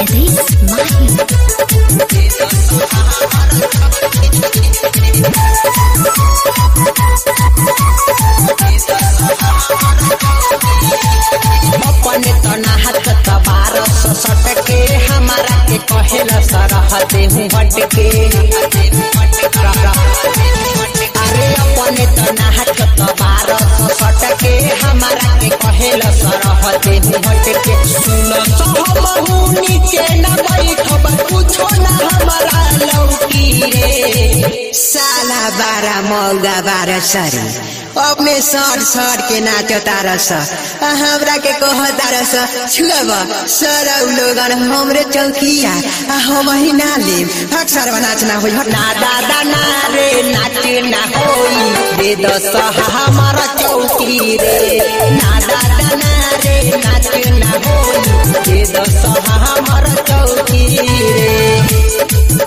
Jadis Mahi. अपने तना हाथ तबार सटके हमारा के कहेल सरहते हूँ हटके अरे अपने तना हाथ तबार सटके हमारा के कहेल सरहते हूँ हटके सुन सहमहू नीचे न बैठब कुछो न हमारा लौकी रे साला बारह मौगा बारह सरी अपने सर सर के नाचो तारस आ हमरा के कह तारस छुअब सर लोगन हमरे चौकिया आ हम ही ना लेब अक्सर नाचना होई हट ना दादा ना रे नाच ना होई दे दस हमारा चौकी रे ना दादा ना रे नाच ना होई दे दस हमारा चौकी रे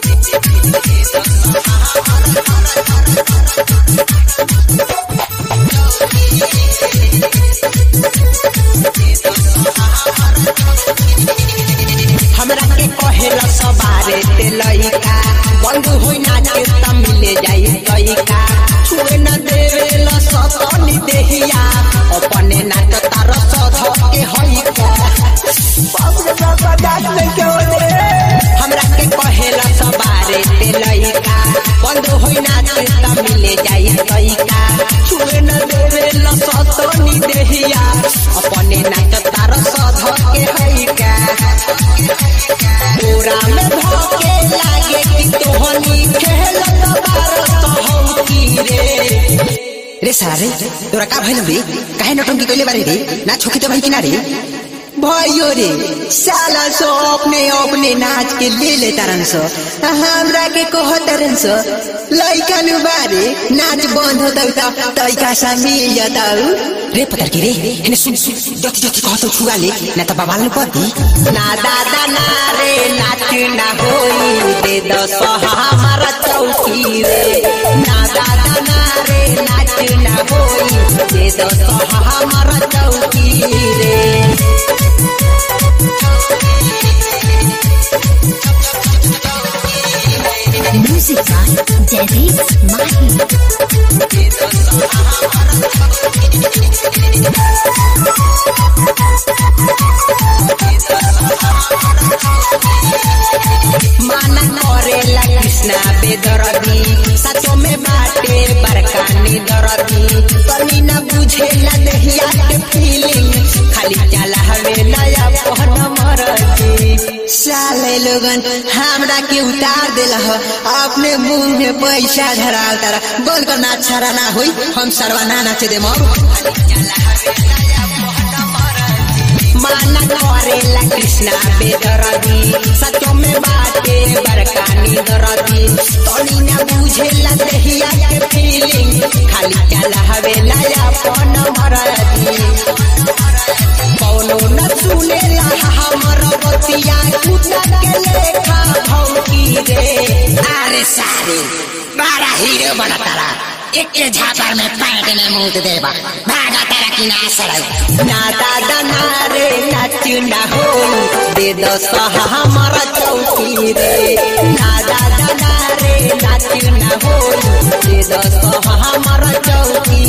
हमरा के कहेला सवारे ते लइका बंद होई नाचे त मिले जाई लइका छुए न देवेला सतनी देहिया अपने नाच तार सध के हई का हमरा के कहेला सवारे ते लइका बंद होई नाचे त मिले जाई लइका छुए न देवेला सतनी देहिया अपने नाच तार सध के हई का पूरा में धोके लागे कि तोहनी खेलत बारत हौकी रे रे सारे तोरा का भइल बे काहे नटंकी कइले बारे रे ना छोकी तो भाई किनारे भयो रे साला सो अपने अपने नाच के ले ले तारन सो आ हमरा के कह तारन सो लइका नु बारे नाच बंद होता त तइका सा मिल जाताऊ रे पतर के रे एने सुन सुन जति जति कहतो छुआ ले ना त बाबाल न पदी ना दादा ना रे नाच ना होई दे दस हमारा चौकी रे ना दादा ना रे नाच ना होई दे दस हमारा चौकी रे Music by Jadis Mahi. माना करेला कृष्णा बेदरदी सचो में बाटे बरकानी दरदी तनी न बुझेला देहिया के फीलिंग खाली चला हवे नया पहन मरदी साले लोगन हमरा के उतार देल ह अपने मुंह में पैसा धराल तारा बोल कर ना छरा ना होई हम सरवा ना नाचे दे मर माना करेला कृष्णा बेदरदी सचो में बाटे बरकानी दरदी तनी न बुझेला देहिया के फीलिंग खाली चला हवे नया पहन मरदी कौनो न सुनेला हमर बतिया कुत्ता के लेखा भौकी रे अरे सारे बड़ा हीरो बना तारा एक के झापर में पैंट में मुंह देबा भागा तारा की ना सड़ाऊ ना दादा ना रे नाच ना हो दे दस हमारा चौकी रे ना दादा ना रे नाच ना हो दे दस हमारा चौकी